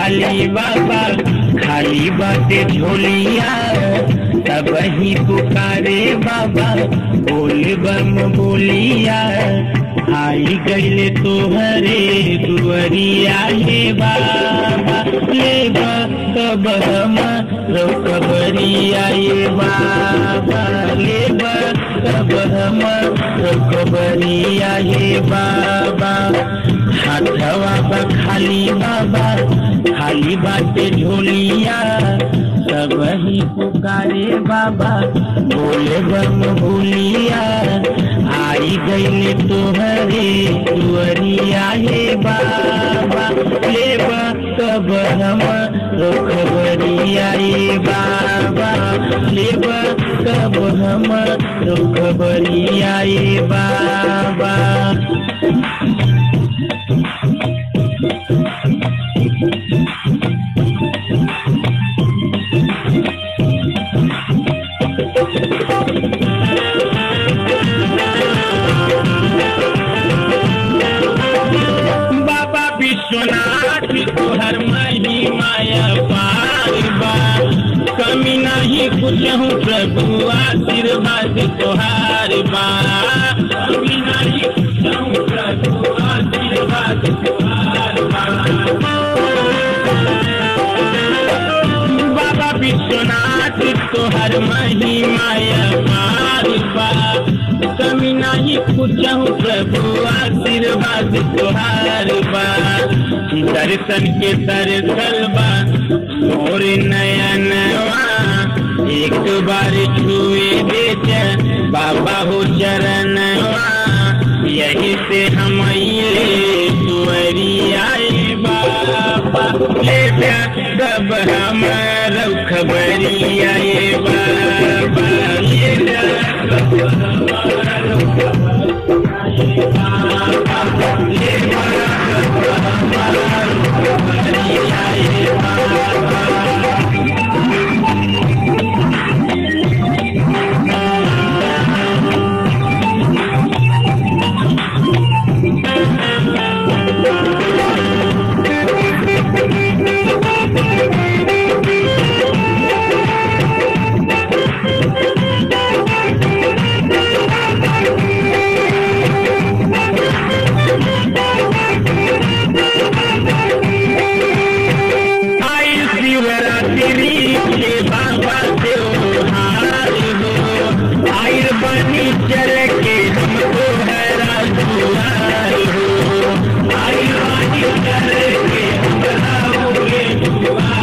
खाली बाबा खाली बाटे झोलिया तब ही पुकारे बाबा बोल बम बोलिया आई गईले तोहरे दुअरिया हे बाबा ले तब हम रोकबरिया ये बाबा ले तब हम रोकबरिया ये बाबा हाथवा बा खाली बाबा खाली बाटे झोलिया सब ही पुकारे बाबा बोले बम भूलिया आई गईले तोहरे दुअरिया हे बाबा ले तब हम रुखबरिया ये बाबा ले तब हम रुखबरिया ये बाबा बाबा विश्वनाथ तोहर मही माया पार बा कमी नहीं कुछ हूँ प्रभु आशीर्वाद तोहार बा कमी नहीं कुछ हूँ प्रभु आशीर्वाद तोहार बा बाबा विश्वनाथ तोहर मही माया पार बा कमी नहीं कुछ हूँ प्रभु आशीर्वाद तोहार बा दर्शन के दर्शन बा और नयनवा एक बार छुए बेच बाबा हो चरणवा यही से हम अइले तुअरियाए बाबा ले तब हम खबरियाए बाबा ले तब आई शिवरात्रि के बाबा त्योहार हो आई बनी चल के हमको है राजुआर हो आई बनी चल के हमरा हो